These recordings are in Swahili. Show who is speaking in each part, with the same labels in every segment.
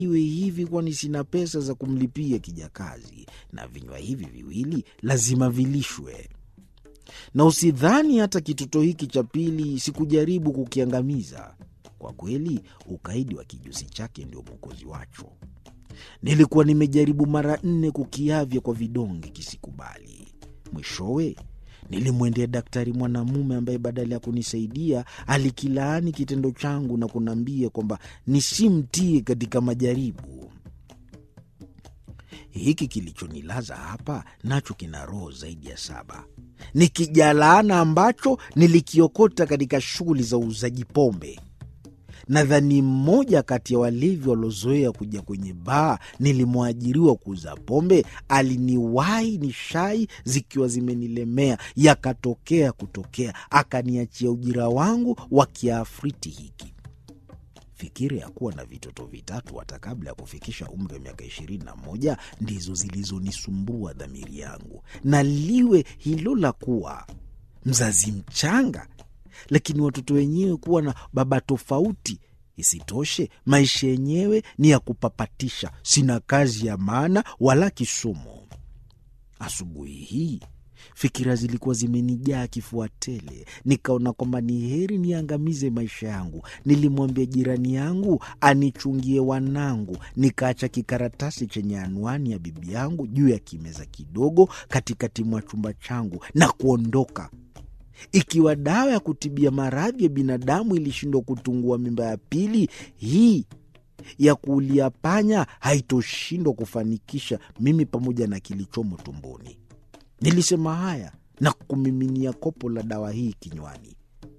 Speaker 1: iwe hivi, kwani sina pesa za kumlipia kijakazi, na vinywa hivi viwili lazima vilishwe. Na usidhani hata kitoto hiki cha pili sikujaribu kukiangamiza. Kwa kweli, ukaidi wa kijusi chake ndio mwokozi wacho. Nilikuwa nimejaribu mara nne kukiavya kwa vidonge, kisikubali. Mwishowe nilimwendea daktari mwanamume ambaye badala ya kunisaidia alikilaani kitendo changu na kuniambia kwamba nisimtie katika majaribu. Hiki kilichonilaza hapa nacho kina roho zaidi ya saba. Ni kijalaana ambacho nilikiokota katika shughuli za uuzaji pombe. Nadhani mmoja kati ya walevi waliozoea kuja kwenye baa nilimwajiriwa kuuza pombe aliniwahi ni shai zikiwa zimenilemea, yakatokea kutokea, akaniachia ujira wangu wa kiafriti hiki. Fikira ya kuwa na vitoto vitatu hata kabla ya kufikisha umri wa miaka ishirini na moja ndizo zilizonisumbua dhamiri yangu, na liwe hilo la kuwa mzazi mchanga lakini watoto wenyewe kuwa na baba tofauti. Isitoshe, maisha yenyewe ni ya kupapatisha. Sina kazi ya maana wala kisomo. Asubuhi hii fikira zilikuwa zimenijaa kifua tele, nikaona kwamba ni heri niangamize maisha yangu. Nilimwambia jirani yangu anichungie wanangu, nikaacha kikaratasi chenye anwani ya bibi yangu juu ya kimeza kidogo katikati mwa chumba changu na kuondoka. Ikiwa dawa ya kutibia maradhi ya binadamu ilishindwa kutungua mimba ya pili, hii ya kuulia panya haitoshindwa kufanikisha mimi pamoja na kilichomo tumboni. Nilisema haya na kumiminia kopo la dawa hii kinywani.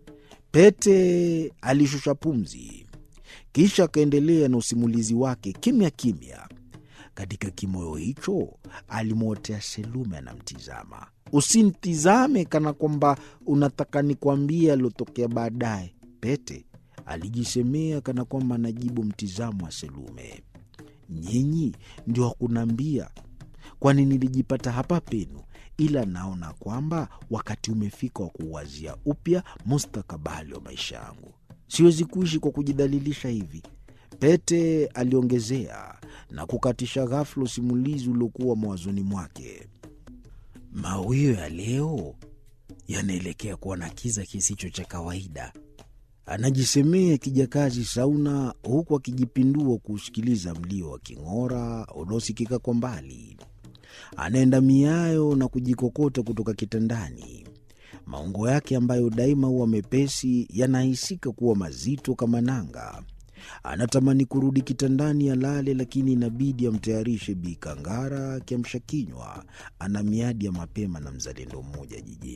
Speaker 1: Pete alishusha pumzi, kisha akaendelea na usimulizi wake kimya kimya. Katika kimoyo hicho alimwotea Selume anamtizama. Usimtizame kana kwamba unataka nikwambie aliotokea baadaye, Pete alijisemea kana kwamba anajibu mtizamo wa Selume. Nyinyi ndio wakunaambia, kwani nilijipata hapa penu, ila naona kwamba wakati umefika wa kuuwazia upya mustakabali wa maisha yangu. Siwezi kuishi kwa kujidhalilisha hivi, Pete aliongezea na kukatisha ghafula usimulizi uliokuwa mawazoni mwake. Mawio ya leo yanaelekea kuwa na kiza kisicho cha kawaida, anajisemea kijakazi Sauna, huku akijipindua kuusikiliza mlio wa king'ora unaosikika kwa mbali. Anaenda miayo na kujikokota kutoka kitandani. Maungo yake ambayo daima huwa mepesi yanahisika kuwa mazito kama nanga. Anatamani kurudi kitandani alale, lakini inabidi amtayarishe Bi Kangara kiamsha kinywa. Ana miadi ya mapema na mzalendo mmoja jijini.